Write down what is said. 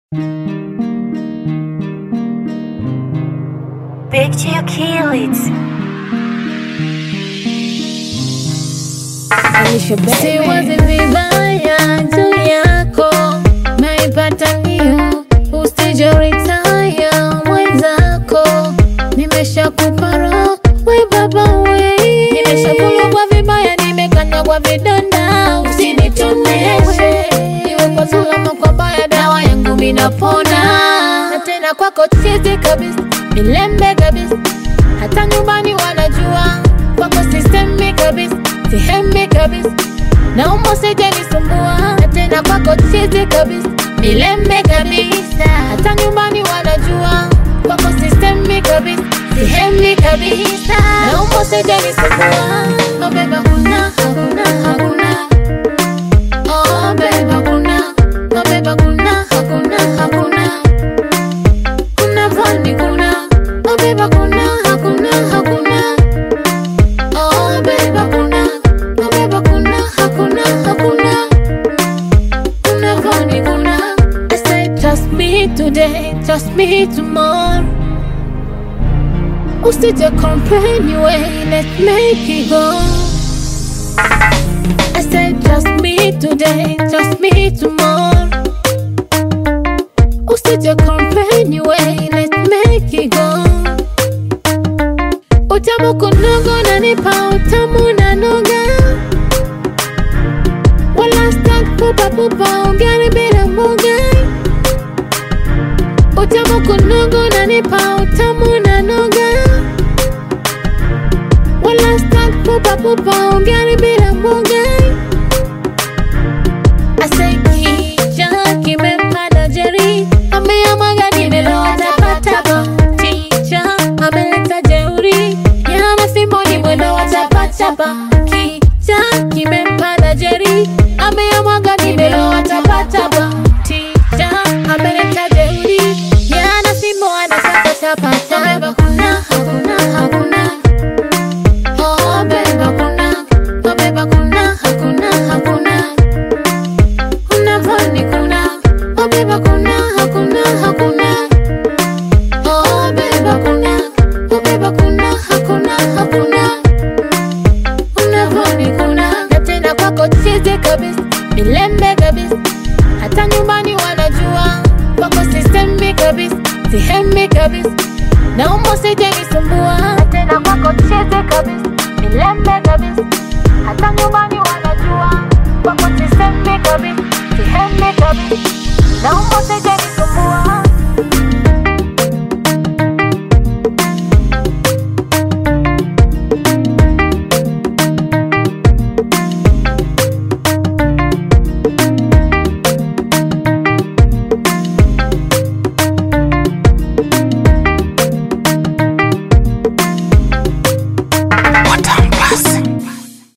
Picture kill it. Siwazi vibaya juu yako, naipata ndio usije retire mwenzako, nimeshakupa roho we baba we, nimeshakulogwa vibaya, nimekanyagwa vidonda, usinitoneshe iwe kwa zuri ama kwa baya, dawa yangu minapona, na tena kwako chizi kabisa, milembe kabisa, hata nyumbani wanajua kwako sistemi kabisa, sihemi kabisa, naomba usije nisumbua, na tena kwako chizi kabisa, milembe kabisa, hata nyumbani wanajua kwako sistemi kabisa, sihemi kabisa, naomba usije nisumbua, oh baby, hakuna hakuna hakuna Oh baby, hakuna oh baby, hakuna hakuna hakuna kuna vani kuna oh baby, hakuna hakuna hakuna Oh baby, hakuna oh baby, hakuna hakuna hakuna kuna vani kuna I say trust me today, trust me tomorrow Usije complain you ain't, let's make it go I said trust me today, trust me tomorrow Usije complain you ain't, let's make it go Utamu kunogo nanipa utamu na noga Wala stak pupa pupa ongari bila mboga Utamu kunogo nanipa utamu na noga Wala stak pupa pupa ongari bila mboga Asaikija kimempanda jeri ameamwaga nimeloa tapatapa Tija ameleta jeuri yana fimbo ni mwendo wa tapatapa Kija kimempanda jeri ameamwaga nimeloa tapatapa Tija ameleta jeuri yana fimbo anataka tapatapa Kuna hakuna hakuna Oh baby hakuna Oh baby hakuna hakuna hakuna kuna vani kuna oh baby kuna hakuna hakuna oh baby kuna oh baby kuna hakuna hakuna kuna vani kuna na tena kwako chizi kabisa milembe kabisa hata nyumbani wanajua kwako sistemi kabisa sihemi kabisa naomba usije nisumbua na tena kwako chizi kabisa milembe kabisa hata nyumbani wanajua kwako sistemi kabisa sihemi kabisa naomba usije nisumbua